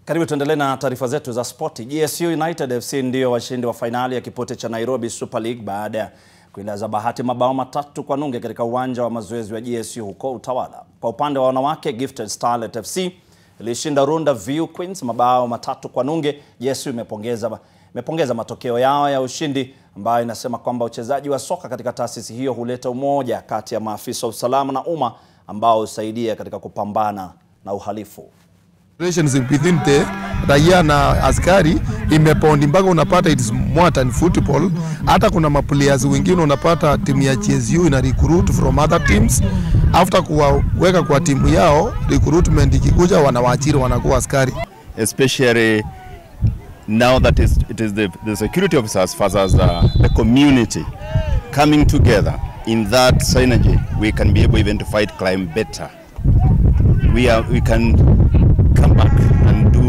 Karibu tuendelee na taarifa zetu za spoti. GSU United FC ndio washindi wa fainali ya kipute cha Nairobi Super League baada ya kuilaza Bahati mabao matatu kwa nunge katika uwanja wa mazoezi wa GSU huko Utawala. Kwa upande wa wanawake, Gifted Starlet FC ilishinda Runda View Queens mabao matatu kwa nunge. GSU imepongeza imepongeza matokeo yao ya ushindi ambayo inasema kwamba uchezaji wa soka katika taasisi hiyo huleta umoja kati ya maafisa wa usalama na umma ambao husaidia katika kupambana na uhalifu. relations within the raia na askari imepondi mpaka unapata it's more than football. Hata kuna maplayers wengine unapata timu ya GSU ina recruit from other teams, after kuwaweka kwa timu yao, recruitment ikikuja, wanawaajiri wanakuwa askari. especially now that is, it is the, the security officers versus uh, the community coming together in that synergy, we can be able even to fight crime better. We, are, we can come back and do